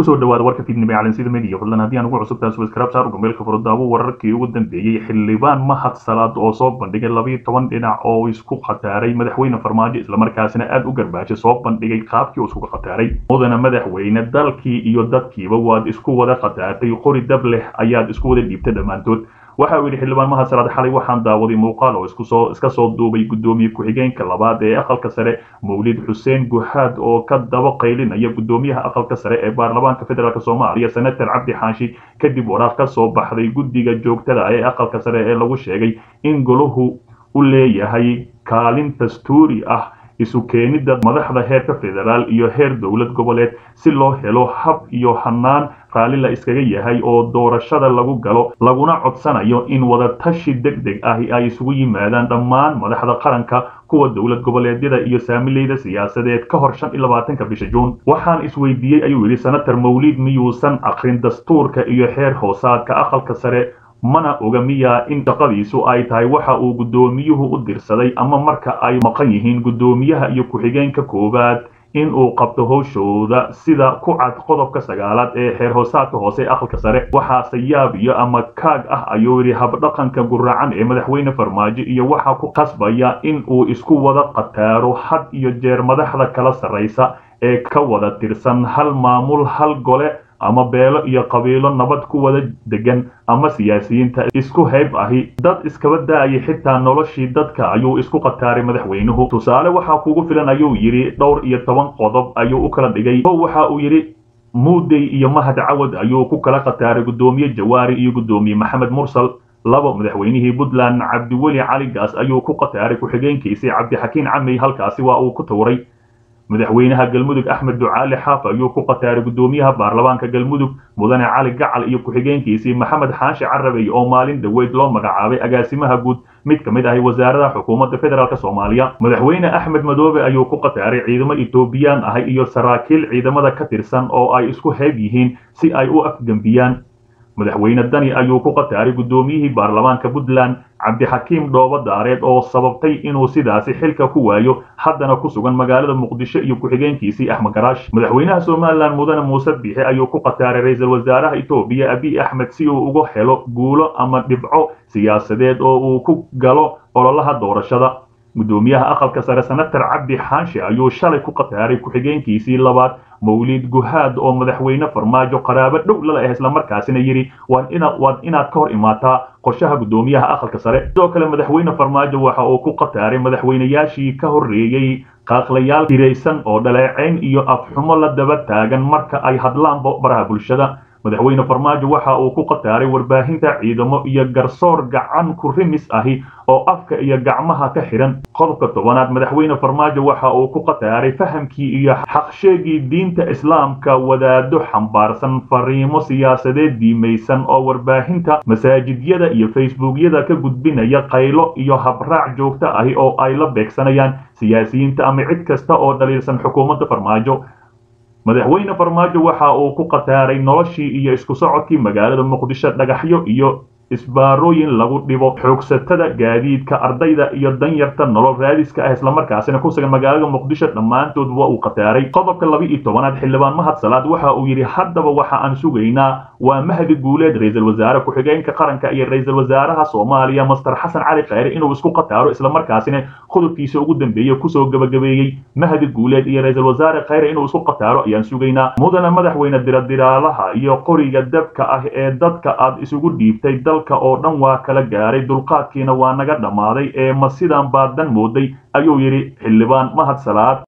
kusoo dhawaada warka fiidnimo ee calansida media fadlan haddii aan ugu cusubtahay subscribe saar gmailka furadaabo wararkii ugu dambeeyey xildhibaan mahad salaad oo soo bandhigay labiyo toban dhinac oo isku khataaray madaxweyne farmaajo islamarkaasina aada u garbaashay soo bandhigay qaabkii uu isku khataaray mudana madaxweyne dalkii iyo dadkiiba waad isku wada khataartay qori dab leh ayaad isku wada dhiibtay dhammaantood waxa uu yidhi xildhibaan mahad salaad xalay waxaan daawaday muuqaal oo iskusoo iska soo duubay guddoomiye ku-xigeenka labaad ee aqalka sare mawlid xuseen guhaad oo ka daba qaylinaya guddoomiyaha aqalka sare ee baarlamaanka federaalk soomaaliya senator cabdi xaashi kadib waraaq ka soo baxday guddiga joogtada ee aqalka sare ee lagu sheegay in golahu u leeyahay kaalin dastuuri ah isu keenidda madaxda heerka federaal iyo heer dowlad goboleed si loo helo hab iyo hanaan raalli la iskaga yahay oo doorashada lagu galo laguna codsanayo in wadatashi deg deg ahi ay isugu yimaadaan dhammaan madaxda qaranka kuwa dowlad goboleedyada iyo saamileyda siyaasadeed ka hor shan iyo labaatanka bisha juun waxaan isweydiiyey ayuu yidhi senator mawlid miyuusan aqrin dastuurka iyo xeer hoosaadka aqalka sare mana oga miyaa in shaqadiisu ay tahay waxa uu guddoomiyuhu u dirsaday ama marka ay maqan yihiin guddoomiyaha iyo ku-xigeenka koowaad in uu qabto howshooda sida ku cad qodobka sagaalaad ee xeer hoosaadka hoose ee aqalka sare waxaase yaab iyo ama kaag ah ayuu yidhi habdhaqanka guracan ee madaxweyne farmaajo iyo waxaa ku qasbaya in uu isku wada khataaro had iyo jeer madaxda kala sarraysa ee ka wada tirsan hal maamul hal gole ama beelo iyo qabiilo nabad ku wada degan ama siyaasiyiinta isku hayb ahi dad iskaba da-ayay xitaa noloshii dadka ayuu isku qataaray madaxweynuhu tusaale waxaa kugu filan ayuu yidhi dhowr iyo toban qodob ayuu u kala dhigay o waxa uu yidhi muudey iyo mahad cawad ayuu ku kala qataaray guddoomiye jawaari iyo guddoomiye maxamed mursal labo madaxweynihii puntland cabdiweli cali gaas ayuu ku qataaray ku-xigeenkiisii cabdixakiin camey halkaasi waa uu ku tuuray madaxweynaha galmudug axmed ducaali xaaf ayuu ku qataaray guddoomiyaha baarlamaanka galmudug mudane cali gacal iyo ku-xigeenkiisii maxamed xaashi carabey oo maalin dhaweyd loo magacaabay agaasimaha guud mid ka mid ahi wasaaradaha xukuumadda federaalk soomaaliya madaxweyne axmed madoobe ayuu ku qataaray ciidamo etoobiyaan ahi iyo saraakiil ciidamada ka tirsan oo ay isku hayb yihiin si ay u afgembiyaan madaxweyne dani ayuu ku qataaray guddoomiyihii baarlamaanka puntland cabdixakiim dhoobo daareed oo sababtay inuu sidaasi xilka ku waayo haddana ku sugan magaalada muqdisho iyo ku-xigeenkiisii axmed garaash madaxweynaha somalilan mudane muuse biixi ayuu ku qataaray ra-iisul wasaaraha etoobiya abiy axmed si uu uga helo guulo ama dhibco siyaasadeed oo uu ku galo ololaha doorashada guddoomiyaha aqalka sare senator cabdi xaashi ayuu shalay ku qataaray ku-xigeenkiisii labaad mawlid guhaad oo madaxweyne farmaajo qaraabo dhow lala ah islamarkaasina yidhi waad inaad ka hor imaataa qorshaha guddoomiyaha aqalka sare sidoo kale madaxweyne farmaajo waxa uu ku qataaray madaxweynayaashii ka horreeyey qaaqlayaal hiraysan oo dhaleecayn iyo afxumo la daba taagan marka ay hadlaanba baraha bulshada madaxweyne farmaajo waxa uu ku qataaray warbaahinta ciidamo iyo garsoor gacan ku rimis ahi oo afka iyo gacmaha ka xihan qodobka tobanaad madaxweyne farmaajo waxa uu ku qataaray fahamkii iyo xaqsheegii diinta islaamka wadaado xambaarsan fariimo siyaasadeed diimaysan oo warbaahinta masaajidyada iyo facebookyada ka gudbinaya qaylo iyo habraac joogto ahi oo ay la beegsanayaan siyaasiyiinta ama cid kasta oo dhaliilsan xukuumadda farmaajo madaxweyne farmaajo waxa uu ku qataaray noloshii iyo isku socodkii magaalada muqdisho dhagaxyo iyo isbaarooyin lagu dhibo xoogsatada gaadiidka ardayda iyo danyarta nolol raadiska ah islamarkaasina ku sugan magaalada muqdisho dhammaantood waa uu qataaray qodobka laba iyo tobanaad xildhibaan mahad salaad waxa uu yidhi haddaba waxa aan sugaynaa waa mahdi guuleed ra-iisul wasaare ku-xigeenka qaranka iyo ra-iisul wasaaraha soomaaliya master xasan cali khayre inuu isku qataaro islamarkaasina qodobkiisa ugu dambeeye kusoo gabagabeeyey mahdi guuleed iyo ra-iisul wasaare khayre inuu isku qataaro ayaan sugaynaa mudana madaxweyne diradiraalaha iyo qoriga dabka ah ee dadka aad isugu dhiibtay oo dhan waa kala gaaray dulqaadkiina waa naga dhammaaday ee ma sidaan baadan mooday ayuu yidhi xildhibaan mahad salaad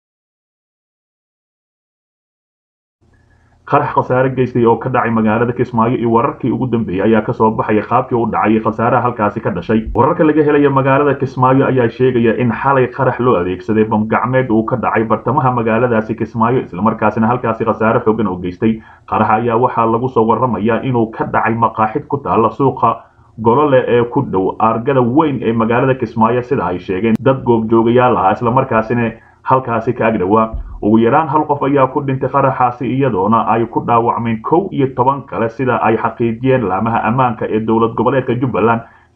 qarax khasaare geystay oo ka dhacay magaalada kismaayo iyo wararkii ugu dambeeyey ayaa kasoo baxaya qaabkii u dhacay khasaaraha halkaasi ka dhashay wararka laga helaya magaalada kismaayo ayaa sheegaya in xalay qarax loo adeegsaday bamgacmeed uu ka dhacay bartamaha magaaladaasi kismaayo islamarkaasina halkaasi khasaare xoogan oo geystay qarax ayaa waxaa lagu soo waramayaa inuu ka dhacay maqaaxid ku taalla suuqa golole ee ku dhow aargada weyn ee magaalada kismaayo sida ay sheegeen dad goobjoogayaal ah islamarkaasina halkaasi ka agdhowaa ugu yaraan hal qof ayaa ku dhintay qaraxaasi iyadoona ay ku dhaawacmeen kow iyo toban kale sida ay xaqiijiyeen laamaha ammaanka ee dowlad goboleedka jubbaland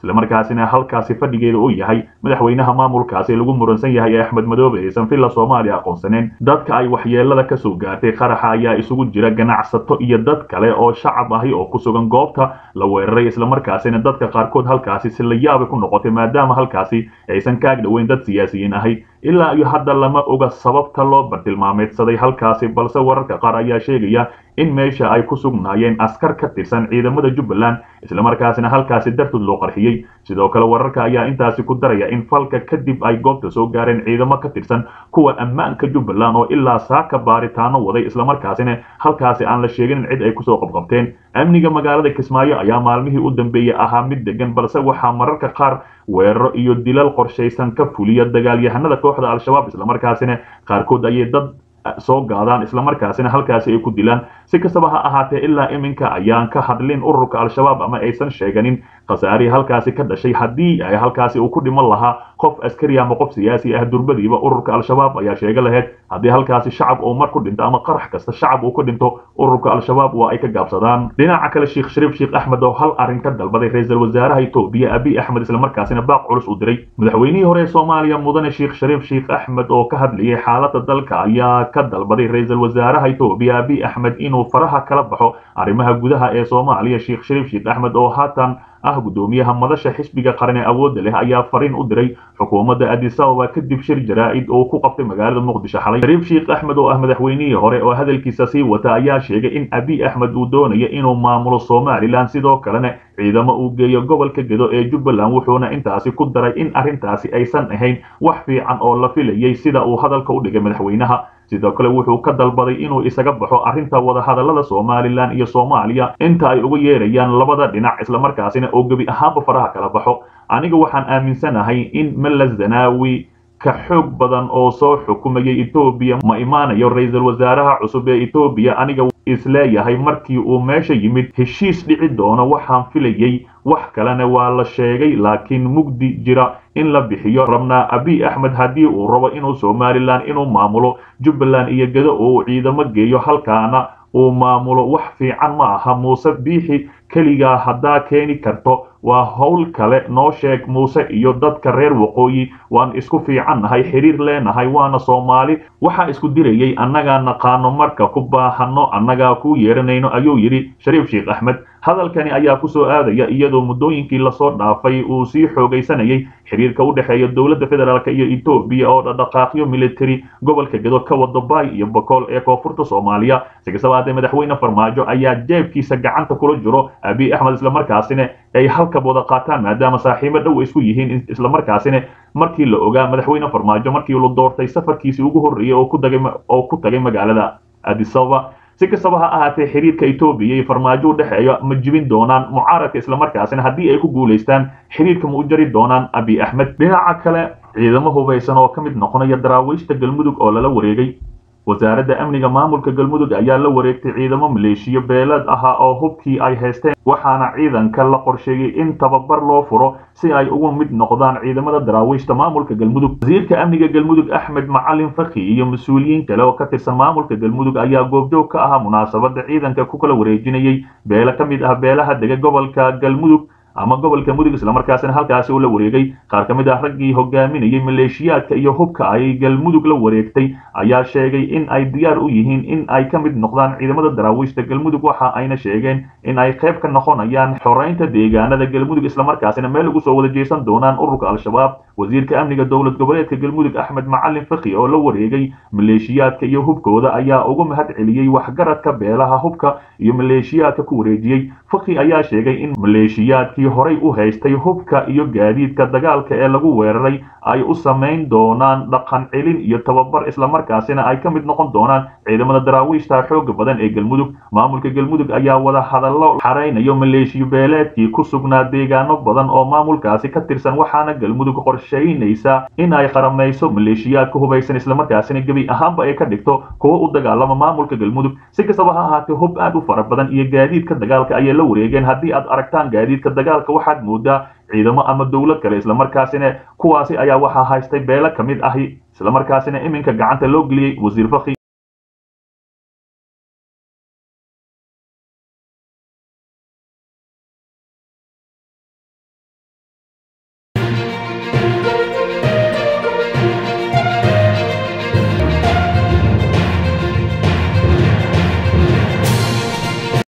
islamarkaasina halkaasi fadhigeeda uu yahay madaxweynaha maamulkaasi lagu muransan yahay ee axmed madoobe aysan villa soomaaliya aqoonsaneen dadka ay waxyeelada kasoo gaartay qaraxa ayaa isugu jira ganacsato iyo dad kale oo shacab ahi oo ku sugan goobta la weeraray islamarkaasina dadka qaarkood halkaasi si la yaabay ku noqotay maadaama halkaasi aysan kaag dhoweyn dad siyaasiyiin ahi ilaa iyo hadda lama oga sababta loo bartilmaameedsaday halkaasi balse wararka qaar ayaa sheegaya in meesha ay ku sugnaayeen askar ka tirsan ciidamada jubbaland islamarkaasina halkaasi dartood loo qarxiyey sidoo kale wararka ayaa intaasi ku daraya in falka kadib ay goobta soo gaareen ciidamo ka tirsan kuwa ammaanka jubbaland oo ilaa saaka baaritaano waday islamarkaasina halkaasi aan la sheegin in cid ay kusoo qabqabteen amniga magaalada kismaayo ayaa maalmihii u dambeeyey ahaa mid degan balse waxaa mararka qaar weeraro iyo dilal qorshaysan ka fuliya dagaalyahanada kooxda al-shabaab islamarkaasina qaarkood ayay dad soo gaadaan islamarkaasina halkaasi ay ku dilaan si kastaba ha ahaatee ilaa iminka ayaan ka hadlin ururka al-shabaab ama aysan sheeganin khasaarihii halkaasi ka dhashay haddii ay halkaasi uu ku dhiman lahaa qof askari ama qof siyaasi ah durbadiiba ururka al-shabaab ayaa sheega lahayd haddii halkaasi shacab uu mar ku dhinto ama qarax kasta shacab uu ku dhinto ururka al-shabaab waa ay ka gaabsadaan dhinaca kale sheekh shariif sheekh axmed oo hal arrin ka dalbaday ra-iisul wasaaraha etoobiya abiy axmed islamarkaasina baaq culus u diray madaxweynihii hore ee soomaaliya mudane sheekh shariif sheekh axmed oo ka hadlayay xaaladda dalka ayaa ka dalbaday ra-iisul wasaaraha etoobiya abiy axmed inuu faraha kala baxo arrimaha gudaha ee soomaaliya sheekh shariif sheekh axmed oo haatan ah guddoomiyaha madasha xisbiga qaran ee awoodda leh ayaa fariin u diray xukuumadda addis ababa kadib shir jaraa'id oo ku qabtay magaalada muqdisho xalay shariif sheekh axmed oo ah madaxweynihii hore oo hadalkiisa sii wata ayaa sheegay in abiy axmed uu doonayo inuu maamulo somalilan sidoo kalena ciidamo uu geeyo gobolka gedo ee jubbaland wuxuuna intaasi ku daray in arrintaasi aysan ahayn wax fiican oo la filayay sida uu hadalka u dhigay madaxweynaha sidoo kale wuxuu ka dalbaday inuu isaga baxo arrinta wadahadallada somalilan iyo soomaaliya inta ay uga yeerayaan labada dhinac islamarkaasina oo gebi ahaanba faraha kala baxo aniga waxaan aaminsanahay in mala zanaawi ka xoog badan oo soo xukumayay etoobiya ma imaanayo ra-iisul wasaaraha cusub ee etoobiya aniga isleeyahay markii uu meesha yimid heshiis dhici doono waxaan filayay wax kalena waa la sheegay laakiin mugdi jira in la bixiyo rabnaa abiy axmed haddii uu rabo inuu somalilan inuu maamulo jubbaland iyo gedo uu ciidamo geeyo halkaana uu maamulo wax fiican ma aha muuse biixi keligaa haddaa keeni karto waa howl kale noo sheeg muuse iyo dadka reer waqooyi waan isku fiicannahay xiriir leenahay waana soomaali waxaa isku dirayay annagaa naqaano marka ku baahanno annagaa ku yeeranayno ayuu yidhi shariif sheekh axmed hadalkani ayaa ku soo aadaya iyadoo muddooyinkii lasoo dhaafay uu sii xoogaysanayay xiriirka u dhexeeya dowladda federaalk iyo etoobiya oo dhaqdhaqaaqyo military gobolka gedo ka wada baay iyo bokool ee koonfurta soomaaliya si kastaba haddee madaxweyne farmaajo ayaa jeebkiisa gacanta kula jiro abiy axmed islamarkaasina ay halkab wada qaataan maadaama saaxiibo dhow isku yihiin islamarkaasina markii la ogaa madaxweyne farmaajo markii la doortay safarkiisii ugu horreeyey oo ku tagay magaalada addis ababa si kastaba ha ahaatee xiriirka etoobiya iyo farmaajo u dhexeeya ma jibin doonaan mucaaradka islamarkaasina haddii ay ku guulaystaan xiriirka ma u jari doonaan abiy axmed dhinaca kale ciidamo hubaysan oo ka mid noqonaya daraawiishta galmudug oo lala wareegay wasaaradda amniga maamulka galmudug ayaa la wareegtay ciidamo maleeshiyo beeleed ahaa oo hubkii ay haysteen waxaana ciidanka la qorsheeyey in tababar loo furo si ay ugu mid noqdaan ciidamada daraawiishta maamulka galmudug wasiirka amniga galmudug axmed macalin faki iyo mas-uuliyiin kale oo ka tirsan maamulka galmudug ayaa goobjoog ka ahaa munaasabada ciidanka ku kala wareejinayay beele ka mid ah beelaha dega gobolka galmudug ama gobolka mudug islamarkaasina halkaasi uu la wareegay qaar ka mid ah raggii hogaaminayay maleeshiyaadka iyo hubka ay galmudug la wareegtay ayaa sheegay in ay diyaar u yihiin in ay ka mid noqdaan ciidamada daraawiishta galmudug waxa ayna sheegeen in ay qayb ka noqonayaan xoreynta deegaanada galmudug islamarkaasina meel ugu soo wada jeesan doonaan ururka al-shabaab wasiirka amniga dowlad goboleedka galmudug axmed macalin faki oo la wareegay maleeshiyaadka iyo hubkooda ayaa ugu mahad celiyey waxgaradka beelaha hubka iyo maleeshiyaadka ku wareejiyey faki ayaa sheegay in maleeshiyaadkii horay u haystay hubka iyo gaadiidka dagaalka ee lagu weeraray ay u samayn doonaan dhaqan celin iyo tababar islamarkaasina ay ka mid noqon doonaan ciidamada daraawiishta xooga badan ee galmudug maamulka galmudug ayaa wada hadallo xaraynayo maleeshiyo beeleedkii ku sugnaa deegaano badan oo maamulkaasi ka tirsan waxaana galmudug qorshaynaysa in ay qaramayso maleeshiyaadka hubaysan islamarkaasina gebi ahaanba ay ka dhigto kuwa u dagaalama maamulka galmudug si kastaba ha ahaatee hub aad u fara badan iyo gaadiidka dagaalka ayay la wareegeen haddii aad aragtaan gaadiidka dagaalka waxaad moodaa ciidamo ama dowlad kale islamarkaasina kuwaasi ayaa waxaa haystay beelo ka mid ahi islamarkaasina iminka gacanta loo geliyey wasiir faki